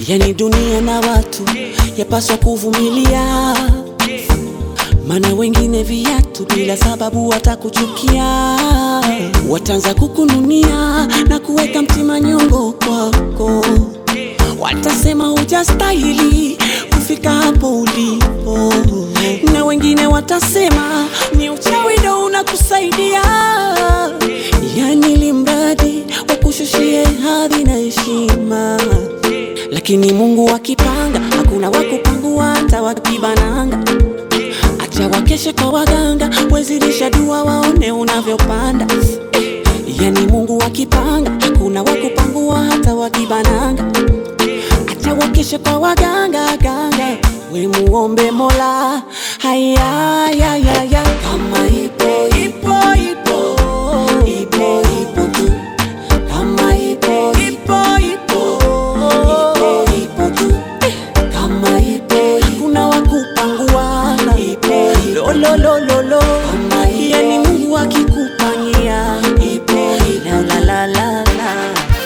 Yani dunia na watu yapaswa kuvumilia, mana wengine viatu bila sababu watakuchukia, wataanza kukununia na kuweka mtima nyongo kwako, watasema hujastahili kufika hapo ulipo, na wengine watasema ni uchawi ndo unakusaidia, yani limradi wakushushie hadhi na heshima lakini Mungu akipanga hakuna wakupangua, hata wakibananga. Acha wakeshe kwa waganga, wezidisha dua waone unavyopanda. Eh, yani Mungu akipanga hakuna wakupangua, hata wakibananga. Acha wakeshe kwa waganga ganga, we muombe Mola. Haya ya ya ya, kama ipo ipo ipo ipo ipo tu kama ipo ipo ipo ipo ipo tu kama ipo kuna wakupangua ipo lo lo lo lo lo yani Mungu akikupania ipo la la la la la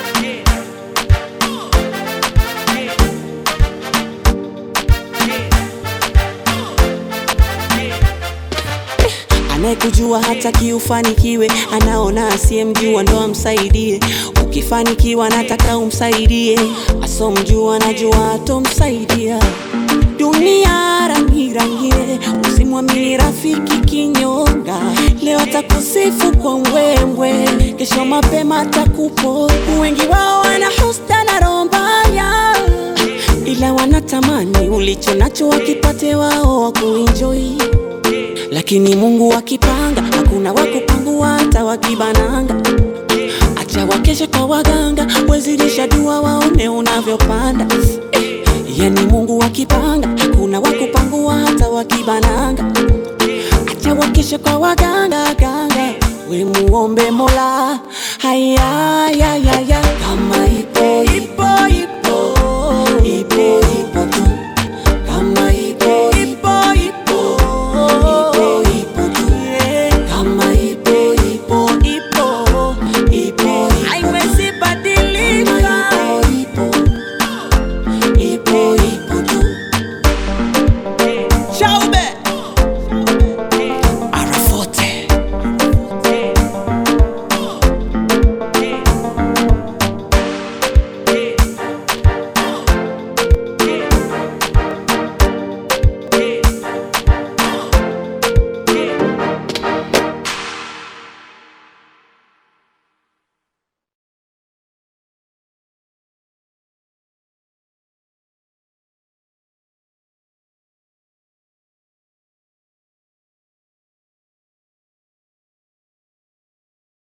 Anayekujua hata kiufanikiwe, anaona asiyemjua ndo amsaidie. Ukifanikiwa nataka umsaidie, asomjua anajua atomsaidia. Dunia rangi rangie, usimwamini rafiki kinyonga. Leo atakusifu kwa mbwembwe, kesho mapema atakupo. Wengi wao wana husda na roho mbaya, ila wanatamani ulicho nacho wakipate wao wakuenjoy lakini Mungu akipanga hakuna wakupangua, hata wakibananga. Acha wakeshe kwa waganga, wezidisha dua waone unavyopanda. Eh, yani Mungu akipanga hakuna wakupangua, hata wakibananga. Acha wakeshe kwa waganga ganga, we muombe Mola. Haya ya ya ya, kama ipo ipo ipo